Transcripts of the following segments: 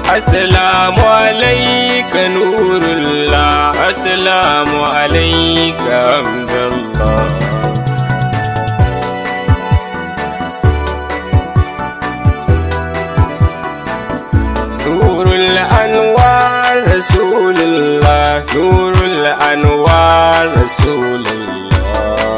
Assalamu alaika nurullah Assalamu alaika hamdallah Nurul anwar Rasulullah Nurul anwar Rasulullah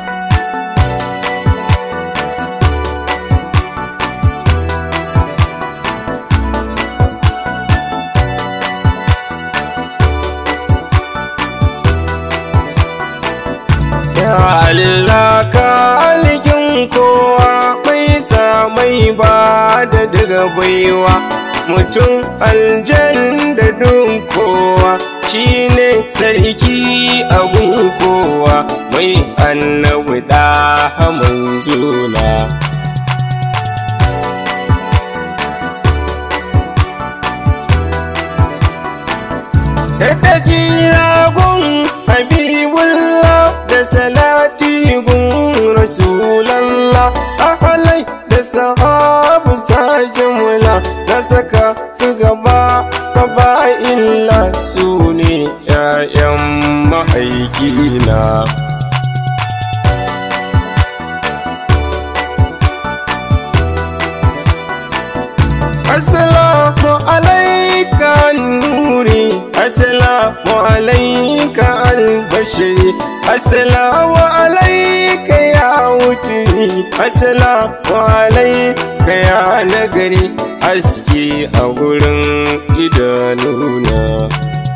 Ya Allah ka alikin kowa mai sa mai ba da daga baiwa mutum aljan da dun kowa shine sarki abun kowa mai annabi da manzula da jiragun habibullah da salati gun rasulallah ahalai da sahabu sajimula na saka su gaba gaba illa su ne ‘ya'yan mahaikina Assalamu alaika nuri Assalamu alaika albashiri Assalamu alaika ya wuturi Assalamu alaika ya nagari Aski a gurin idanuna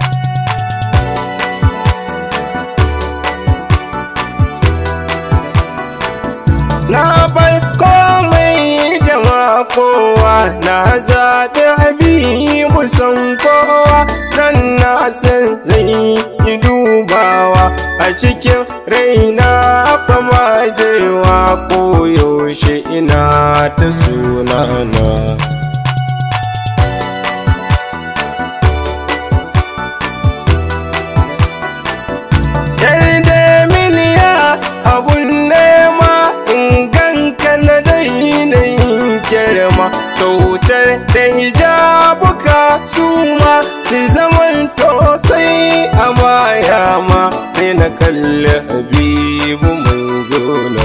Na bar komai da kowa na zaɓi habibu san kowa nan na san zai yi dubawa a cikin raina fama jewa koyaushe ina ta sunana. Yarda miliya abun nema in ganka na daina yin girma kautar da hijabuka su ma su zaman sai a baya ma sai na kalli habibu manzo na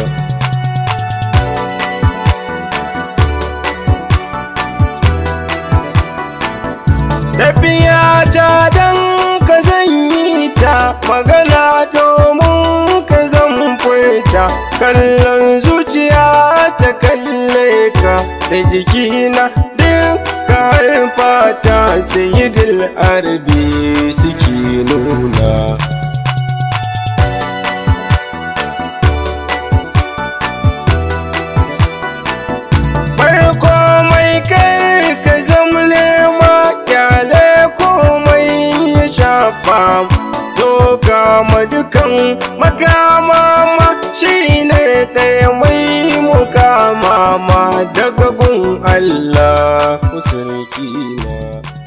tafiya ta dan ka zan yi ta magana domin ka zan furta kallon zuciya ta kalle ka da jikina duk ka fata sayidil arabi suke nuna farko mai kai ka zama nema kyale komai ya shafa zo kama dukan makama ma shi ne ɗaya mai mukama ma daga gun Allah sarki na